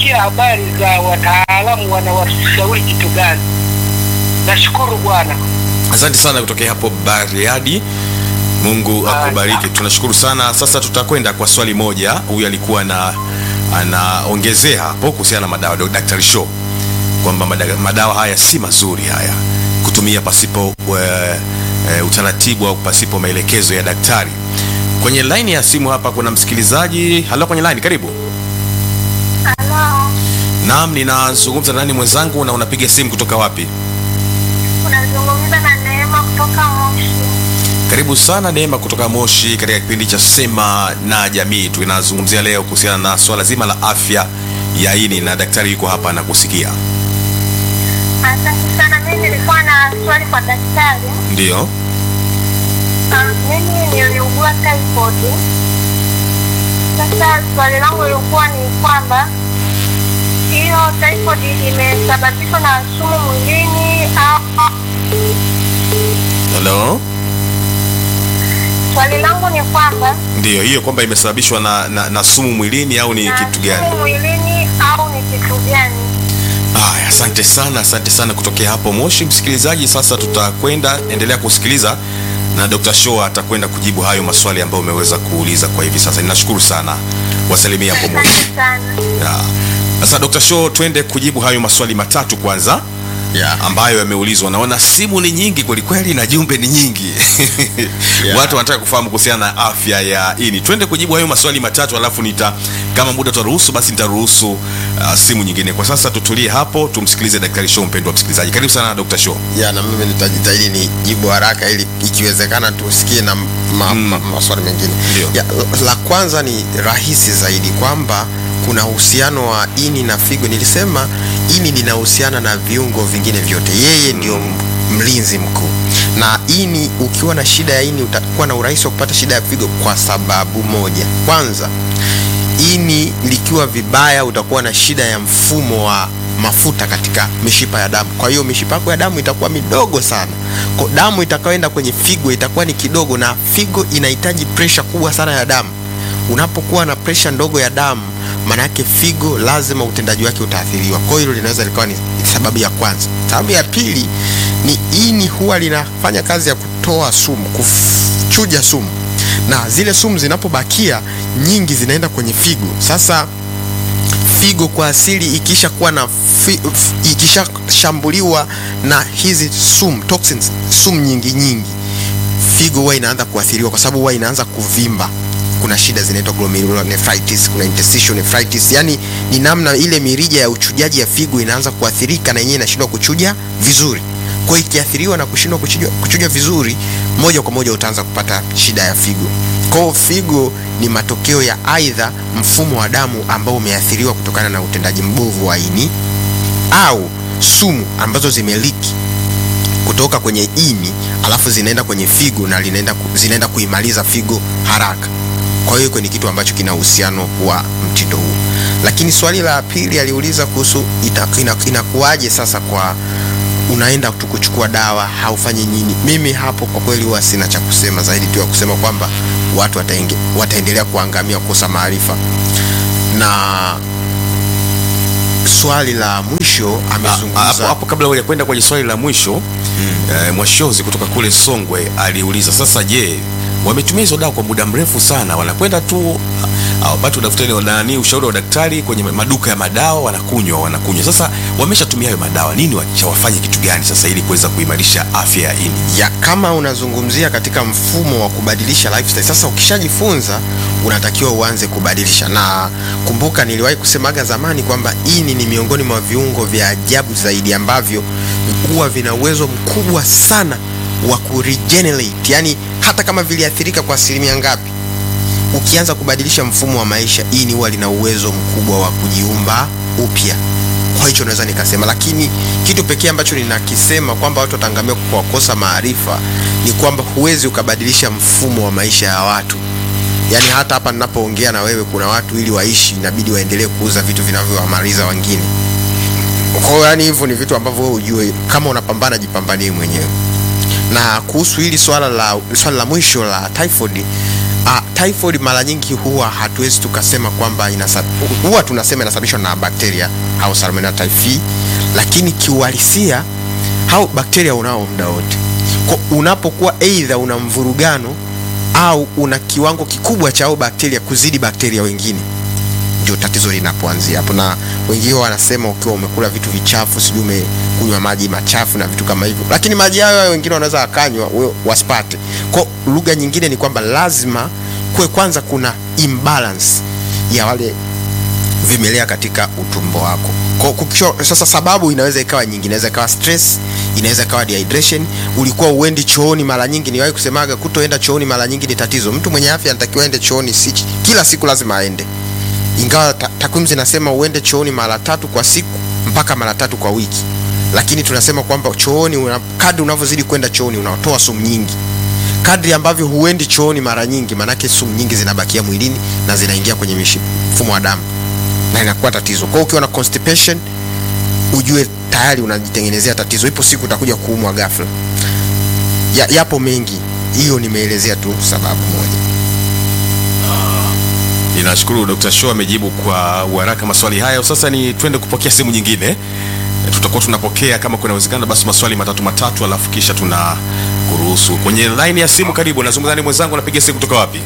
kusikia habari za wataalamu wanawashauri kitu gani. Nashukuru Bwana. Asante sana kutokea hapo Bariadi. Mungu akubariki, tunashukuru sana. Sasa tutakwenda kwa swali moja. Huyu alikuwa na anaongezea hapo kuhusiana na madawa, Daktari Show, kwamba mada- madawa haya si mazuri haya kutumia pasipo e, e, utaratibu au pasipo maelekezo ya daktari. Kwenye laini ya simu hapa kuna msikilizaji. Halo, kwenye laini, karibu. Halo, Naam, ninazungumza na nani mwenzangu, na unapiga simu kutoka wapi? unazungumza na Neema kutoka Moshi. Karibu sana Neema kutoka Moshi katika kipindi cha Sema na Jamii. Tunazungumzia leo kuhusiana na swala zima la afya ya ini na daktari yuko hapa anakusikia. Asante sana. Mimi nilikuwa na swali kwa daktari. Ndiyo. Ah, Mimi niliugua typhoid. Sasa swali langu lilikuwa ni kwamba hiyo typhoid imesababishwa na sumu mwilini au Hello? swali langu ni kwamba Ndiyo, hiyo kwamba imesababishwa na, na, na sumu mwilini au ni na kitu gani? sumu mwilini au ni kitu gani? Haya, asante sana, asante sana kutokea hapo Moshi. Msikilizaji, sasa tutakwenda, endelea kusikiliza na Dr. Show atakwenda kujibu hayo maswali ambayo umeweza kuuliza kwa hivi sasa. Ninashukuru sana, wasalimia hapo Moshi. Asante sana. Ya. Sasa Dr. Show, twende kujibu hayo maswali matatu kwanza Yeah. ambayo yameulizwa. Naona simu ni nyingi kwelikweli na jumbe ni nyingi Yeah. watu wanataka kufahamu kuhusiana na afya ya ini. Twende kujibu hayo maswali matatu, alafu nita kama muda utaruhusu, basi nitaruhusu uh, simu nyingine. Kwa sasa tutulie hapo, tumsikilize Daktari Show. Mpendwa msikilizaji, karibu sana Dr. Show. ya na mimi nitajitahidi nijibu haraka ili ikiwezekana tusikie na ma, Mm. ma, maswali mengine Ndio. ya, la kwanza ni rahisi zaidi kwamba kuna uhusiano wa ini na figo nilisema ini linahusiana na viungo vingine vyote yeye ndio m- mlinzi mkuu na ini ukiwa na shida ya ini utakuwa na urahisi wa kupata shida ya figo kwa sababu moja kwanza ini likiwa vibaya utakuwa na shida ya mfumo wa mafuta katika mishipa ya damu kwa hiyo mishipa yako ya damu itakuwa midogo sana kwa damu itakayoenda kwenye figo itakuwa ni kidogo na figo inahitaji presha kubwa sana ya damu unapokuwa na presha ndogo ya damu maana yake figo lazima utendaji wake utaathiriwa kwa hiyo hilo linaweza likawa ni sababu ya kwanza sababu ya pili ni ini huwa linafanya kazi ya kutoa sumu kuchuja sumu na zile sumu zinapobakia nyingi zinaenda kwenye figo sasa figo kwa asili ikisha kuwa na fi, f- ikishashambuliwa na hizi sumu toxins sumu nyingi nyingi figo huwa inaanza kuathiriwa kwa sababu huwa inaanza kuvimba kuna shida zinaitwa glomerulonephritis kuna interstitial nephritis yani ni namna ile mirija ya uchujaji ya figo inaanza kuathirika na yenyewe inashindwa kuchuja vizuri kwa hiyo ikiathiriwa na kushindwa kuchuja, kuchuja vizuri moja kwa moja utaanza kupata shida ya figo kwa hiyo figo ni matokeo ya aidha mfumo wa damu ambao umeathiriwa kutokana na utendaji mbovu wa ini au sumu ambazo zimeliki kutoka kwenye ini alafu zinaenda kwenye figo na linaenda ku, zinaenda kuimaliza figo haraka kwa hiyo iko ni kitu ambacho kina uhusiano wa mtindo huu lakini swali la pili aliuliza kuhusu ita- ina- inakuwaje sasa kwa unaenda tu kuchukua dawa haufanyi nini mimi hapo kwa kweli huwa sina cha kusema zaidi tu ya kusema kwamba watu wataenge, wataendelea kuangamia kukosa maarifa na swali la mwisho Ah, ah, hapo amezungumza hapo kabla ya kwenda kwenye swali la mwisho eh, Mwashozi kutoka kule Songwe aliuliza sasa, je, wametumia hizo dawa kwa muda mrefu sana, wanakwenda tu ah, hawapati udafutari wa nani ushauri wa daktari kwenye maduka ya madawa, wanakunywa wanakunywa. Sasa wameshatumia hayo madawa, nini wacha wafanye kitu gani sasa ili kuweza kuimarisha afya ya ini? ya kama unazungumzia katika mfumo wa kubadilisha lifestyle sasa ukishajifunza unatakiwa uanze kubadilisha na kumbuka niliwahi kusemaga zamani kwamba ini ni miongoni mwa viungo vya ajabu zaidi ambavyo huwa vina uwezo mkubwa sana wa kuregenerate yani hata kama viliathirika kwa asilimia ngapi ukianza kubadilisha mfumo wa maisha ini huwa lina uwezo mkubwa wa kujiumba upya kwa hicho naweza nikasema lakini kitu pekee ambacho ninakisema kwamba watu wataangamia kwa kukosa maarifa ni kwamba huwezi ukabadilisha mfumo wa maisha ya watu yaani hata hapa ninapoongea na wewe kuna watu ili waishi inabidi waendelee kuuza vitu vinavyowamaliza wengine kwa hiyo yani hivyo ni vitu ambavyo wewe ujue kama unapambana jipambanie mwenyewe na kuhusu hili swala la swala la mwisho la typhoid uh, typhoid mara nyingi huwa hatuwezi tukasema kwamba inasa, huwa tunasema inasababishwa na bakteria au Salmonella typhi, lakini kiuhalisia hao bakteria unao muda wote. Kwa unapokuwa aidha una mvurugano au una kiwango kikubwa cha hao bakteria kuzidi bakteria wengine, ndio tatizo linapoanzia hapo. Na wengine wanasema ukiwa umekula vitu vichafu, sijui umekunywa maji machafu na vitu kama hivyo, lakini maji hayo hayo wengine wanaweza wakanywa we- wasipate. Kwa lugha nyingine ni kwamba lazima kuwe kwanza kuna imbalance ya wale vimelea katika utumbo wako. Kwa kukisho, sasa sababu inaweza ikawa nyingi, inaweza ikawa stress, inaweza ikawa dehydration. Ulikuwa uendi chooni mara nyingi, niwahi kusemaga kutoenda chooni mara nyingi ni tatizo. Mtu mwenye afya anatakiwa aende chooni si kila siku lazima aende, ingawa ta- takwimu zinasema uende chooni mara tatu kwa siku mpaka mara tatu kwa wiki, lakini tunasema kwamba chooni una, kadri unavyozidi kwenda chooni unatoa sumu nyingi kadri ambavyo huendi chooni mara nyingi, maanake sumu nyingi zinabakia mwilini na zinaingia kwenye mishi- mfumo wa damu na inakuwa tatizo. Kwa hiyo ukiwa na constipation, ujue tayari unajitengenezea tatizo, ipo siku utakuja kuumwa ghafla. Ya, yapo mengi, hiyo nimeelezea tu sababu moja. Ninashukuru Dr. Show amejibu kwa uharaka maswali hayo. Sasa ni twende kupokea simu nyingine. E, Tutakuwa tunapokea kama kuna uwezekano basi maswali matatu matatu, alafu kisha tuna kuruhusu kwenye line ya simu. Karibu, nazungumza ni mwenzangu, napiga simu kutoka wapi?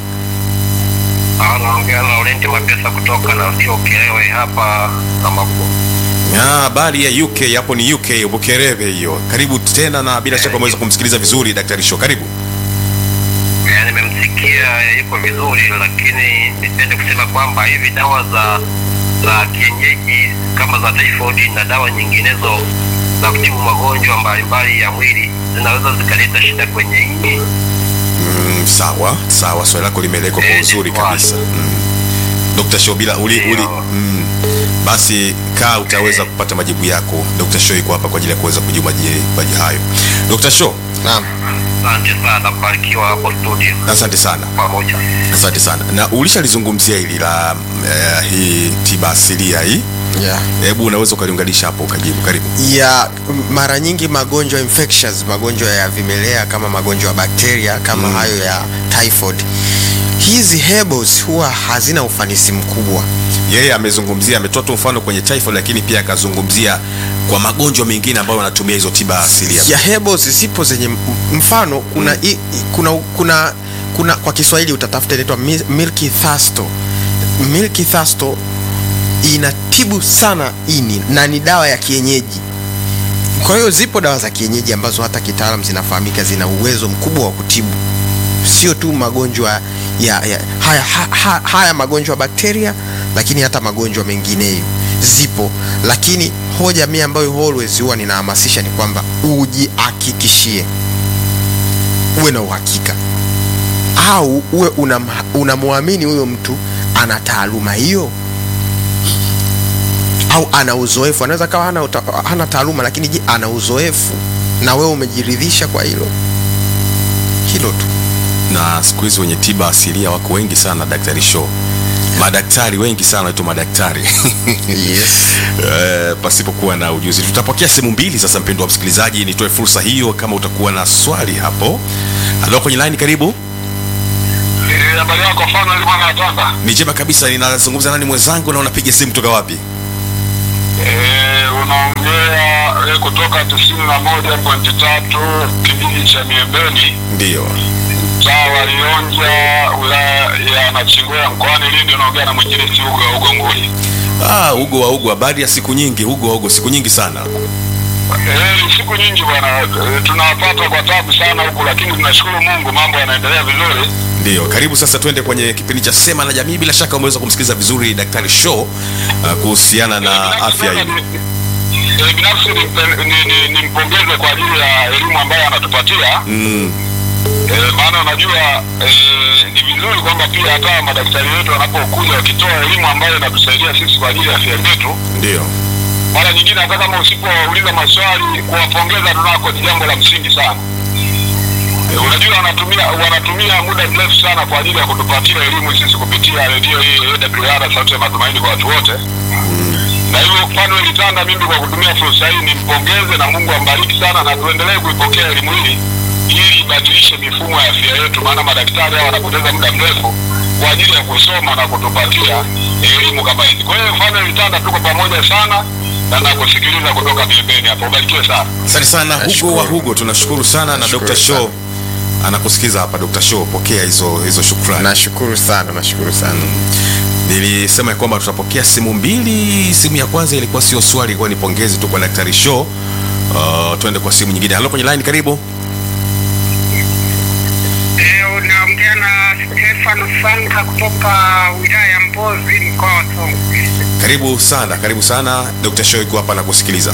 Anaongea na Laurenti Mapesa kutoka na sio Kilewe hapa Namako. Ah, habari ya UK hapo ni UK Bukerebe hiyo. Karibu tena na bila shaka umeweza kumsikiliza vizuri Daktari Show. Karibu. Yaani nimemsikia yuko vizuri, lakini nipende kusema kwamba hivi dawa za za kienyeji kama za typhoid na dawa nyinginezo za kutibu magonjwa mbalimbali ya mwili zinaweza zikaleta shida kwenye ini. Mm, sawa sawa, swali lako limeelekwa kwa Eh, uzuri sawa. kabisa. Mm. Dr. Show bila uli, uli, Ndio. mm. Basi kaa utaweza kupata majibu yako. Dr. Show yuko hapa kwa ajili ya kuweza kujibu maji- maji hayo. Dr. Show, Naam. Asante sana, barikiwa hapo studio asante sana. pamoja. Asante sana. Na ulishalizungumzia hili la eh, hii tiba asilia hii. Yeah. Hebu unaweza ukaliunganisha hapo ukajibu. Karibu. ya mara nyingi magonjwa infectious, magonjwa ya vimelea kama magonjwa ya bakteria kama Mm. hayo ya typhoid, hizi herbals huwa hazina ufanisi mkubwa. Yeye amezungumzia ametoa tu mfano kwenye typhoid, lakini pia akazungumzia kwa magonjwa mengine ambayo wanatumia hizo tiba asilia. ya herbals zipo zenye m- mfano kuna, i, i- kuna, kuna, kuna kwa Kiswahili utatafuta inaitwa mi- milky thasto. Milky thasto inatibu sana ini na ni dawa ya kienyeji. Kwa hiyo zipo dawa za kienyeji ambazo hata kitaalam zinafahamika zina uwezo mkubwa wa kutibu sio tu magonjwa ya, ya haya, ha, ha, haya magonjwa ya bakteria, lakini hata magonjwa mengineyo zipo, lakini hoja mimi ambayo always huwa ninahamasisha ni kwamba ujihakikishie, uwe na uhakika au uwe unam- unamwamini huyo mtu ana taaluma hiyo au ana uzoefu. Anaweza kawa hana, uta- hana taaluma, lakini je, ana uzoefu na wewe umejiridhisha kwa hilo hilo tu. na siku hizi wenye tiba asilia wako wengi sana daktari show madaktari wengi sana wanaitwa madaktari Yes. Eh, pasipokuwa na ujuzi tutapokea sehemu mbili sasa mpendo wa msikilizaji nitoe fursa hiyo kama utakuwa na swali hapo halo kwenye line karibu Habari yako mfano ile mwana nataka. ni jema kabisa ninazungumza nani mwenzangu na unapiga simu kutoka wapi Eh, unaongea eh, kutoka tisini na moja pointi tatu kijiji cha Miembeni ndio mtaa wa Lionja wilaya ya Nachingwea mkoani Lindi. Unaongea na mwinjilisti Ugo Ugonguli. ah, ugo wa ugo habari ya siku nyingi ugo wa ugo siku nyingi sana Eh, siku nyingi bwana, eh, tunawapata kwa tabu sana huku, lakini tunashukuru Mungu, mambo yanaendelea vizuri. ndio karibu sasa twende kwenye kipindi cha sema na jamii bila shaka umeweza kumsikiliza vizuri daktari show uh, kuhusiana na Eh, binafsi afya sana hii ni- eh, binafsi nimpe- ni- ni- nimpongeze kwa ajili ya elimu ambayo anatupatia mm, Eh, maana unajua eh, ni vizuri kwamba pia hata madaktari wetu wanapokuja wakitoa elimu ambayo inatusaidia sisi kwa ajili ya afya zetu, ndio mara nyingine hata kama usipouliza maswali, kuwapongeza tunako ni jambo la msingi sana. Eh, unajua wanatumia wanatumia muda mrefu sana kwa ajili ya kutupatia elimu sisi kupitia redio hii AWR, sauti ya matumaini kwa watu wote. Na hivyo Fanuel Tanda, mimi kwa kutumia fursa hii nimpongeze na Mungu ambariki sana, na tuendelee kuipokea elimu hii ili ibadilishe mifumo ya afya yetu, maana madaktari hao wanapoteza muda mrefu kwa ajili ya kusoma na kutupatia elimu kama hizi. Kwa hiyo mfano vitanda, tuko pamoja sana na nakusikiliza kutoka pembeni hapo. Ubarikiwe sana. Asante sana Hugo Nashukuru. wa Hugo, tunashukuru sana na Nashukuru Dr. Show sana. anakusikiza hapa. Dr. Show, pokea hizo hizo shukrani. nashukuru sana nashukuru sana Nilisema ya kwamba tutapokea simu mbili. Simu ya kwanza ilikuwa sio swali, ilikuwa ni pongezi tu kwa Daktari Show. Uh, tuende kwa simu nyingine. Halo, kwenye line, karibu. Eh, unaongea na Stefano Sanka kutoka wilaya ya Mbozi mkoa wa Songwe. Karibu sana, karibu sana. Dr. Show yuko hapa na kusikiliza.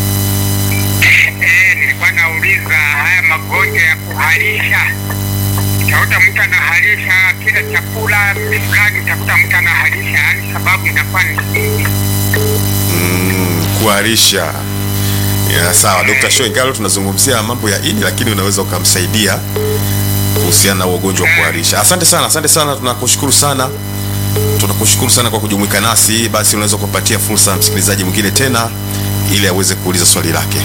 Eh, nilikuwa nauliza haya magonjwa ya kuharisha. Utakuta mtu anaharisha kila chakula fulani, utakuta mtu anaharisha, yani sababu inakuwa ni nini? Mm, kuharisha. Ya, sawa Dr. Show, ingawa tunazungumzia mambo ya ini, lakini unaweza ukamsaidia kuhusiana na huo ugonjwa wa kuharisha. Asante sana, asante sana, tunakushukuru sana, tunakushukuru sana kwa kujumuika nasi. Basi unaweza kupatia fursa msikilizaji mwingine tena ili aweze kuuliza swali lake.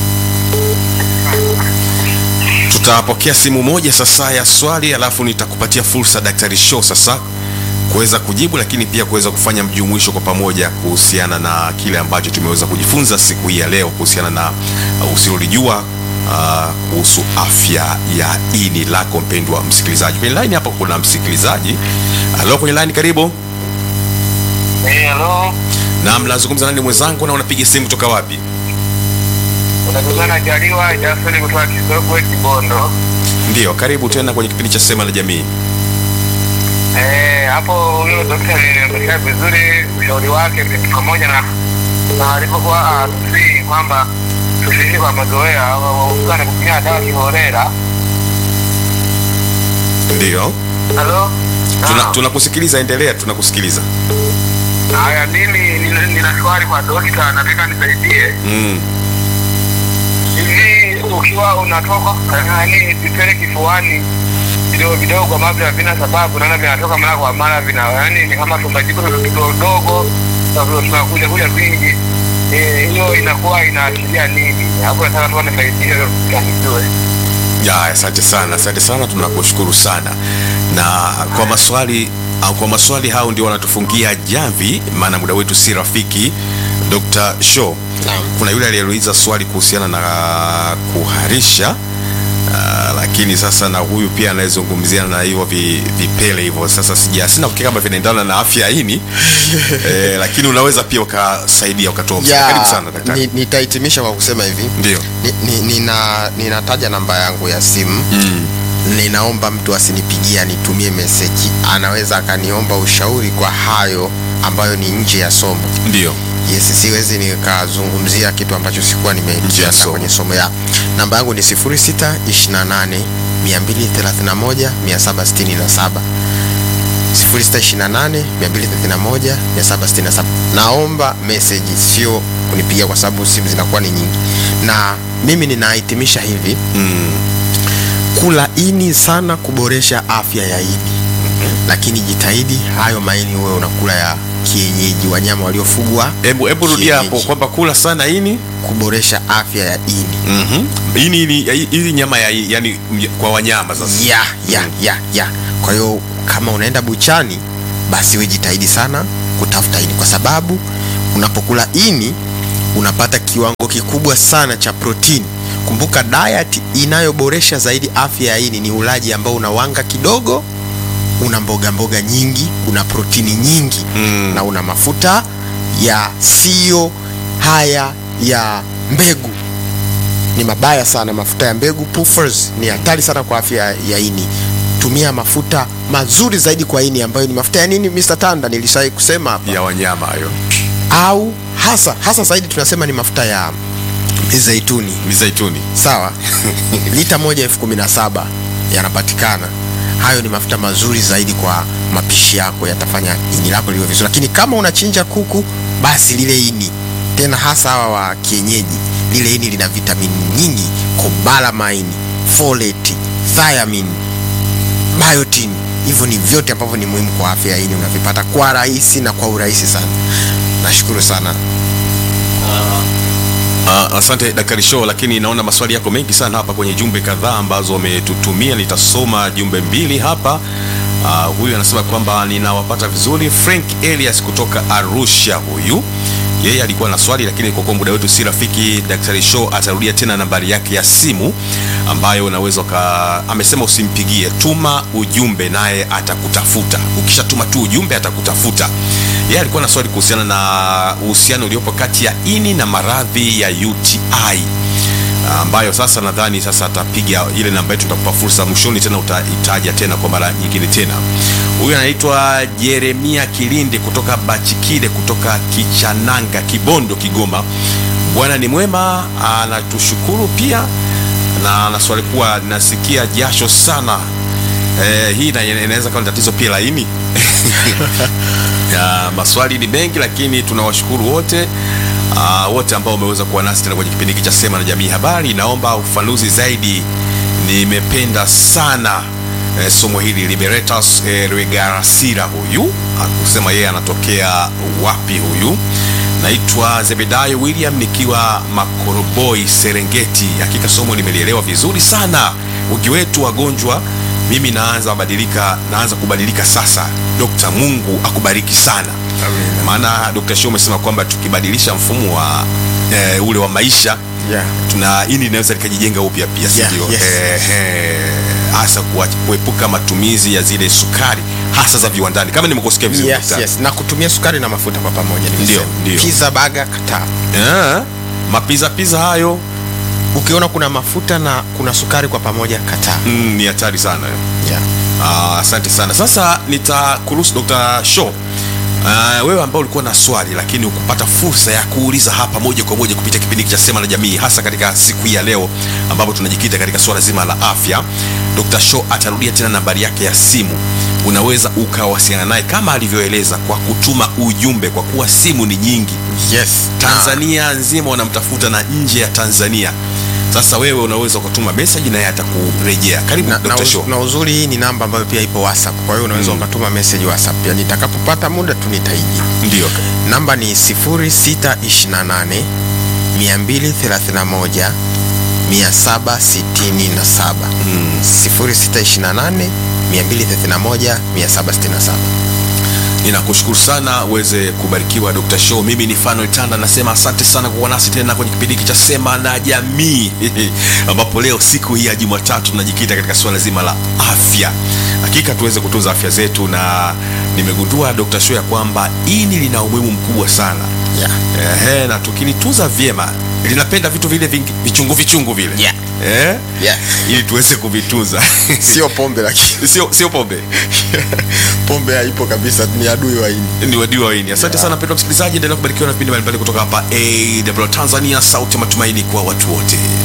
Tutapokea simu moja sasa ya swali, alafu nitakupatia fursa Daktari Show sasa kuweza kujibu, lakini pia kuweza kufanya mjumuisho kwa pamoja kuhusiana na kile ambacho tumeweza kujifunza siku hii ya leo kuhusiana na uh, usilolijua uh, kuhusu afya ya ini lako mpendwa msikilizaji. Kwenye line hapa kuna msikilizaji. Halo, kwenye line, karibu. Eh, hello. Na mnazungumza nani mwenzangu, na unapiga simu kutoka wapi? Unazungumza na Jaliwa Jasoni kutoka Kisogwe Kibondo. Ndio, karibu tena kwenye kipindi cha Sema na Jamii. Eh, hapo huyo daktari nimeelekea vizuri ushauri wake pamoja na na alivyokuwa atusi kwamba tusiishi kwa mazoea waukane kutumia dawa kiholela. Ndio, Halo? tuna Naam. tunakusikiliza, endelea, tunakusikiliza. Haya, mimi nina, nina swali kwa dokta, nataka nisaidie. Mm. Hivi ukiwa unatoka yani vipele kifuani vidogo vidogo ambavyo havina sababu, naona vinatoka mara kwa mara, vina yani ni kama tumbajiko vidogo dogo tunakuja kuja vingi. Eh, hiyo inakuwa inaashiria nini? Hapo nataka tu nisaidie kanijue. Ya, asante sana, asante sana, tunakushukuru sana. Na kwa maswali au kwa maswali hao ndio wanatufungia jamvi, maana muda wetu si rafiki. Dr. Show, Naam. kuna yule aliyeuliza swali kuhusiana na kuharisha uh, lakini sasa na huyu pia anayezungumzia na hivyo vi, vipele hivyo. Sasa sija sina uhakika kama vinaendana na afya ya ini eh, lakini unaweza pia ukasaidia ukatoa msaada. Karibu sana daktari. ni, nitahitimisha kwa kusema hivi Ndio. ni, ni, nina, ninataja namba yangu ya simu Mm. ninaomba mtu asinipigie anitumie meseji anaweza akaniomba ushauri kwa hayo ambayo ni nje ya somo Ndio. yes siwezi nikazungumzia kitu ambacho sikuwa Nje ya nimekianda somo. kwenye somo ya namba yangu ni 0628 231 767 0628 231 767 naomba meseji sio kunipigia kwa sababu simu zinakuwa ni nyingi na mimi ninahitimisha hivi Mm. kula ini sana kuboresha afya ya ini lakini jitahidi hayo maini huwe unakula ya kienyeji wanyama waliofugwa Hebu hebu rudia hapo kienyeji, kwamba kula sana ini kuboresha afya ya ini Mhm. Ini ili ili nyama ya yani kwa wanyama sasa. ya ya ya ya kwa hiyo kama unaenda buchani basi we jitahidi sana kutafuta ini kwa sababu unapokula ini unapata kiwango kikubwa sana cha protini kumbuka diet inayoboresha zaidi afya ya ini ni ulaji ambao una wanga kidogo una mboga mboga nyingi una protini nyingi Mm. na una mafuta ya sio haya ya mbegu ni mabaya sana mafuta ya mbegu puffers ni hatari sana kwa afya ya ini tumia mafuta mazuri zaidi kwa ini ambayo ni mafuta ya nini Mr. Tanda nilishawahi kusema hapa Ya wanyama hayo. au hasa hasa zaidi tunasema ni mafuta ya mizeituni Mizaituni. sawa lita moja elfu kumi na saba yanapatikana hayo ni mafuta mazuri zaidi kwa mapishi yako yatafanya ini lako liwe vizuri lakini kama unachinja kuku basi lile ini tena hasa hawa wa kienyeji lile ini lina vitamini nyingi cobalamin folate thiamine biotin hivyo ni vyote ambavyo ni muhimu kwa afya ya ini unavipata kwa rahisi na kwa urahisi sana nashukuru sana Uh, asante Daktari Show, lakini naona maswali yako mengi sana hapa kwenye jumbe kadhaa ambazo wametutumia. Nitasoma jumbe mbili hapa. Uh, huyu anasema kwamba ninawapata vizuri. Frank Elias kutoka Arusha, huyu yeye alikuwa na swali, lakini kwa kuwa muda wetu si rafiki, Daktari Show atarudia tena nambari yake ya simu ambayo unaweza ka, amesema usimpigie, tuma ujumbe naye atakutafuta. Ukishatuma tu ujumbe atakutafuta. Yeye alikuwa na swali kuhusiana na uhusiano uliopo kati ya ini na maradhi ya UTI ambayo sasa nadhani sasa atapiga ile namba yetu, nitakupa fursa mwishoni tena utaitaja tena kwa mara nyingine tena. Huyu anaitwa Jeremia Kilindi kutoka Bachikide kutoka Kichananga, Kibondo, Kigoma. Bwana ni mwema, anatushukuru pia na ana swali kuwa nasikia jasho sana. Eh, hii ina- inaweza kuwa ni tatizo pia la ini ya, maswali ni mengi lakini tunawashukuru wote uh, wote ambao wameweza kuwa nasi tena kwenye kipindi hiki cha Sema na Jamii Habari. Naomba ufafanuzi zaidi, nimependa sana eh, somo hili. Liberatus eh, Rwegarasira huyu akusema yeye anatokea wapi huyu. Naitwa Zebedayo William nikiwa Makoroboi, Serengeti. Hakika somo nimelielewa vizuri sana. Wengi wetu wagonjwa mimi naanza badilika, naanza kubadilika sasa. Dokta, Mungu akubariki sana. Maana Dr. Show umesema kwamba tukibadilisha mfumo wa eh, ule wa maisha Yeah. tuna ini inaweza likajijenga upya pia, si Yeah, ndio? yes. Ehe, hasa kuwa- kuepuka matumizi ya zile sukari hasa za viwandani, kama nimekusikia vizuri Yes, daktari. yes. Na kutumia sukari na mafuta kwa pamoja nimesema. Ndio, ndio. Pizza baga kataa. Eh, mapiza piza hayo Ukiona kuna mafuta na kuna sukari kwa pamoja kataa. mm, ni hatari sana Yeah. Ah, asante sana. Sasa nitakuruhusu Dr. Show. Uh, wewe ambao ulikuwa na swali lakini ukupata fursa ya kuuliza hapa moja kwa moja kupitia kipindi hiki cha Sema na Jamii, hasa katika siku hii ya leo ambapo tunajikita katika swala zima la afya. Dr. Show atarudia tena nambari yake ya simu, unaweza ukawasiliana naye kama alivyoeleza kwa kutuma ujumbe, kwa kuwa simu ni nyingi Yes. Tanzania nzima wanamtafuta na nje ya Tanzania. Sasa wewe unaweza ukatuma message na yeye atakurejea. Karibu na, na, Dr. uz, Show. na uzuri hii ni namba ambayo pia ipo WhatsApp. Kwa hiyo unaweza ukatuma message WhatsApp. Pia nitakapopata muda tu nitaiji. Ndio. Namba ni 0628 231 767. 0628 231 767. Ninakushukuru sana uweze kubarikiwa Dr. Show. Mimi ni Fanuel Tanda, nasema asante sana kwa kuwa nasi tena kwenye kipindi hiki cha Sema na Jamii ambapo leo siku hii ya Jumatatu tunajikita katika suala zima la afya. Hakika tuweze kutunza afya zetu, na nimegundua Dr. Show ya kwamba ini lina umuhimu mkubwa sana Yeah. Ehe, na tukilitunza vyema linapenda vitu vile vingi, vichungu vichungu vile Yeah. eh? Yeah. ili tuweze kuvitunza Sio pombe lakini sio sio pombe pombe haipo kabisa, ni adui wa ini. ni wadui wa ini. Asante sana mpendwa msikilizaji, endelea kubarikiwa na vipindi mbalimbali kutoka hapa AW Tanzania, sauti ya matumaini kwa watu wote.